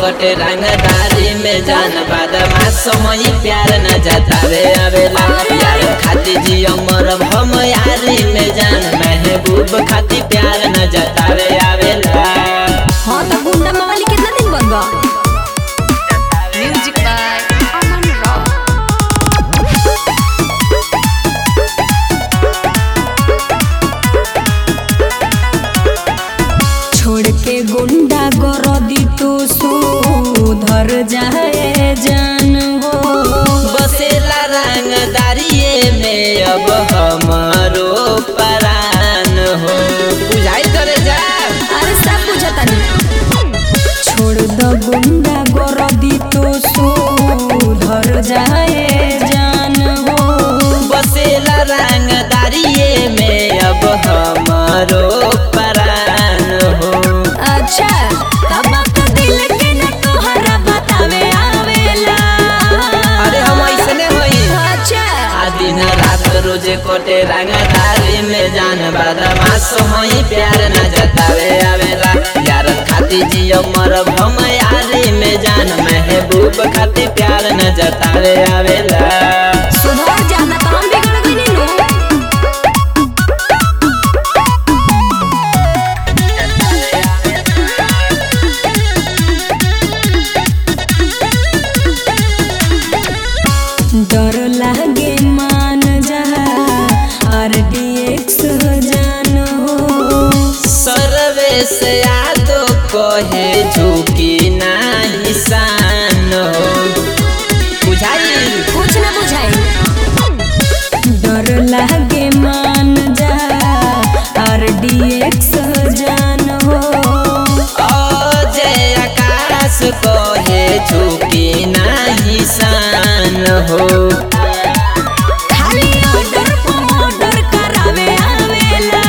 कटे रंगदारी में जान बादमा समय प्यार न जतावे आवेला यार खाती जियो मरब हम यारी में जान महबूब खाती प्यार न जतावे आवेला हाँ तो गुंडा मवाली कितना दिन बनबा म्यूजिक बाय अमन रॉक छोड़ के गुंडा गरदी तो सुधर जाए जान हो बसेला रंगदारिये में अब हमारो परान हो बुझाई करे जा अरे सब बुझता नहीं छोड़ द गुंडा गरदी तो सुधर जाए जान हो बसेला रंगदारिये में अब हमारो परान हो अच्छा तब तो दिल के न तोहरा बतावे आवेला अरे हम ऐसने होई अच्छा आ दिन रात रोज कोटे रंगदारी में जान बदमाश होई प्यार न जतावे आवेला यार खाती जियो मरब हम यारी में जान महबूब खाती प्यार न जतावे आवेला सुधर जाना तो हम बिगड़ गई नु डर लागे मान जा आरडीएक्स जान हो सर्वे से यादो कहे झुकी नाही सान हो बुझाई कुछ ना बुझाई डर लागे मान जा आरडीएक्स जान हो अजय आकाश कहे झुकी नाही सान हो खाली ऑर्डर पर ऑर्डर करावे आवेला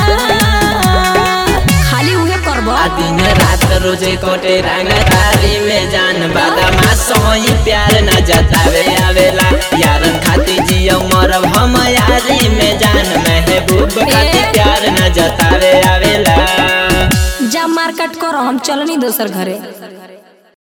खाली उहे करबो आ दिन रात रोजे कोटे रंगदारी में जान बादामा सोई प्यार न जतावे आवेला यारन खाती जियो मरब हम यारी में जान महबूब खाती प्यार न जतावे आवेला जा मार्केट करो हम चलनी दोसर घरे